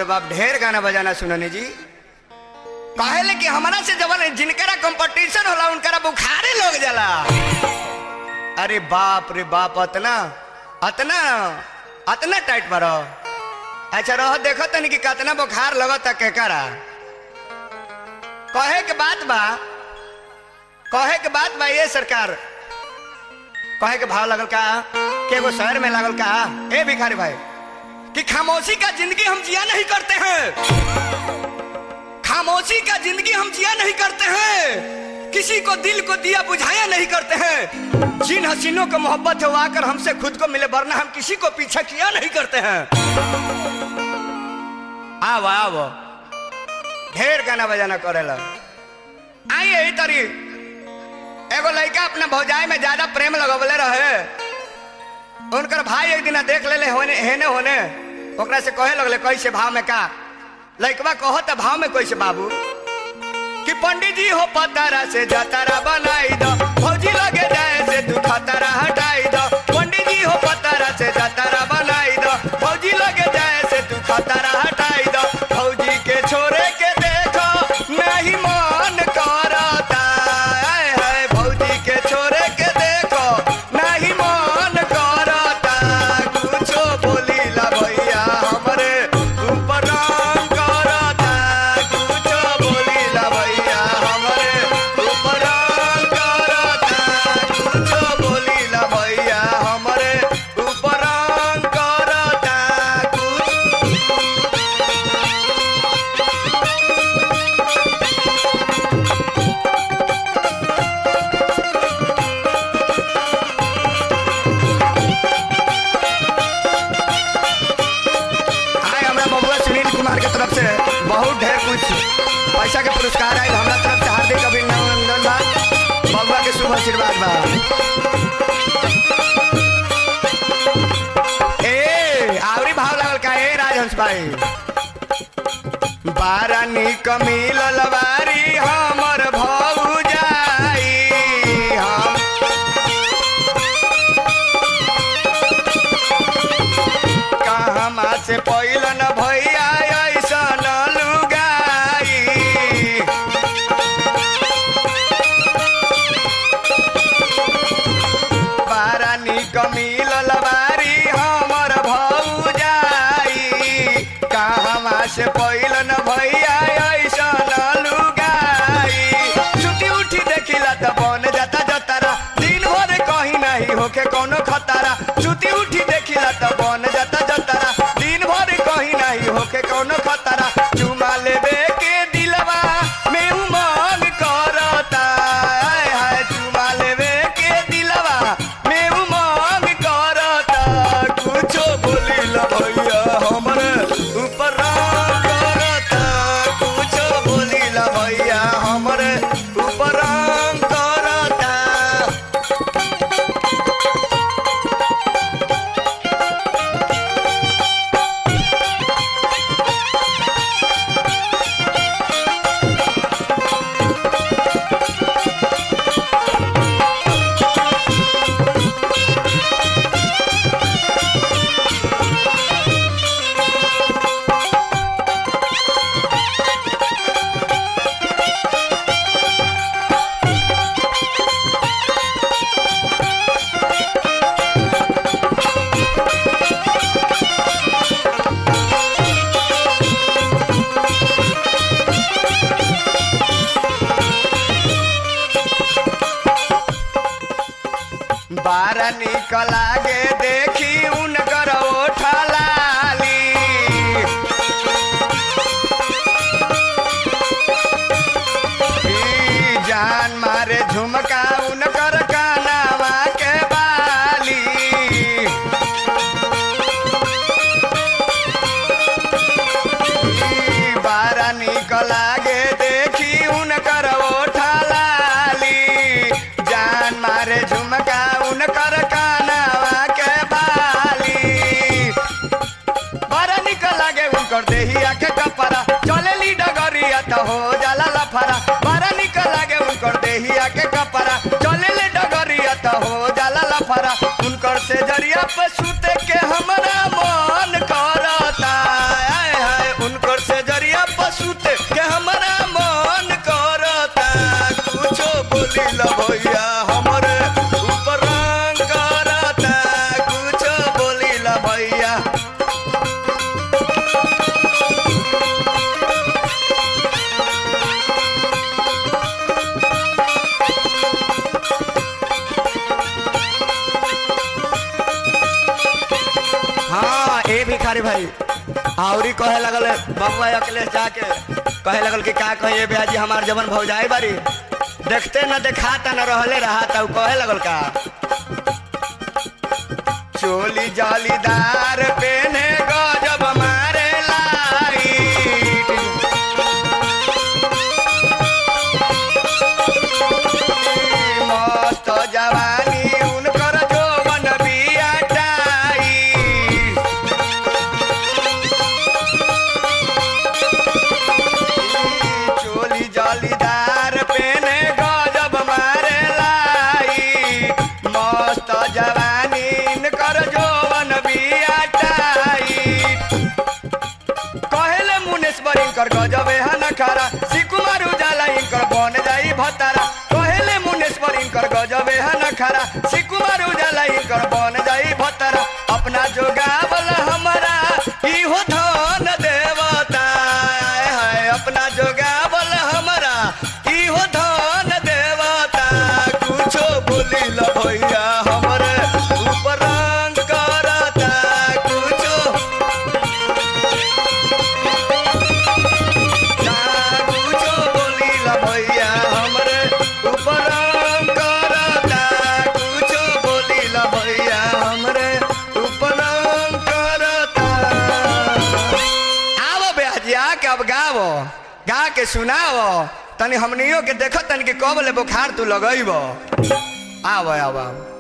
बाप ढेर गाना बजाना सुनने जी कहले कि हमारा से जवन जिनकरा कंपटीशन होला उनकरा बुखारे लोग जाला अरे बाप रे बाप अतना अतना अतना टाइट मारो अच्छा रह देखो तनी कि कितना बुखार लगता केकरा कहे के बात बा कहे के बात बा ये सरकार कहे के भाव लगल का के एगो शहर में लागल का ए भिखारी भाई कि खामोशी का जिंदगी हम जिया नहीं करते हैं खामोशी का जिंदगी हम जिया नहीं करते हैं किसी को दिल को दिया बुझाया नहीं करते हैं जिन हसीनों को मोहब्बत है वो आकर हमसे खुद को मिले वरना हम किसी को पीछा किया नहीं करते हैं आओ आओ ढेर गाना बजाना करेला आई यही तरी एगो लड़का अपना भौजाई में ज्यादा प्रेम लगवले रहे उनकर भाई एक दिन देख ले होने हेने होने ओकरा से कहे लगले कैसे भाव में का लड़कवा कहो तो भाव में कैसे बाबू कि पंडित जी हो पतारा से जतारा बनाई दो फौजी लगे जाए से तू खतरा हटाई दो पंडित जी हो पतारा से जतारा बनाई दो फौजी लगे जाए से तू खतरा हटाई दो फौजी के छोरे के देखो नहीं मन करता आय हाय फौजी के छोरे के देखो नहीं मन करता कुछो बोली ला भैया हमरे ऊपर राम करता कुछो बोली ला भैया हमरे ऊपर राम करता कुछो बोली ला भैया हमरे ऊपर राम करता कुछ आए हमरा बबुआ सुनील कुमार के तरफ से बहुत ढेर कुछ पैसा के पुरस्कार आए हमरा तरफ से हार्दिक अभिनंदन बा बबुआ के शुभ आशीर्वाद बा ए आवरी भाव लागल का ए राजहंस भाई बारा निक मिलल बारी हमर भौजाई हम कहमा से पैलन भैया ऐसन लुगाई बारा निक मिलल बारी हमर भौजाई कहमा से पैलन भैया ऐसन लुगाई छुट्टी उठी देखिला त बन जाता जतारा दिन भर कहीं नहीं होके कोनो खतरा छुट्टी उठी देखिला त बन जाता जतारा दिन भर कहीं नहीं होके कोनो खतरा चुमा लेबे के दिलवा में उमंग करता आय हाय चुमा लेबे के दिलवा में उमंग करता कुछो बोली ला भैया हमरे ऊपर राम करता कुछो बोली ला भैया हमरे ऊपर राम करता बारा निकल आगे देखी उनकर ओठा लाली ई जान मारे झुमका उनकर कानावा के बाली ई बारा निकल आगे देखी उनकर ओठा लाली जान मारे झुमका उनकर कानावा के बाली बड़ा निकल लागे उनकर देहिया के कपड़ा चले ली डगरिया तो हो जाला लफरा बड़ा निकल लागे उनकर देहिया के कपड़ा चले ले डगरिया तो हो जाला लफरा उनकर से जरिया पे सुते के हमरा मन करता आय हाय उनकर कहे लगल बबुआ अखिलेश जाके कहे लगल कि का कहिए भैया जी हमार जवन भौजाई बारी देखते न देखाता न रहले रहा उ कहे लगल का चोली जालीदार पेने गजब मारे लाइट मस्त जवानी उनकर जोवन बिया टाइट चोली जालीदार पेने गजब मारे लाइट मस्त जवानी इनकर जोवन बिया टाइट कहेले मुनेश्वर इनकर गजबे है नखारा सिकुमार उजाला इनकर बन जाई भतारा कहेले मुनेश्वर इनकर गजबे है नखारा सिकुमार उजाला इनकर बन जाई भतारा अपना जोगावल हमारा इहो धन देवता आय हाय अपना जोगावल हमारा इहो धन देवता कुछो बोली ल भैया हमरे ऊपर रंग करता कुछो कुछो बोलीला भैया हमरे ऊपर करता कुछो बोलीला भैया हमरे ऊपर करता आवो बेहजी आके अब गावो गा के सुनावो तनी हमनियो के देखो तनी के कब ले बुखार तू लगइबो आवो आवो आवो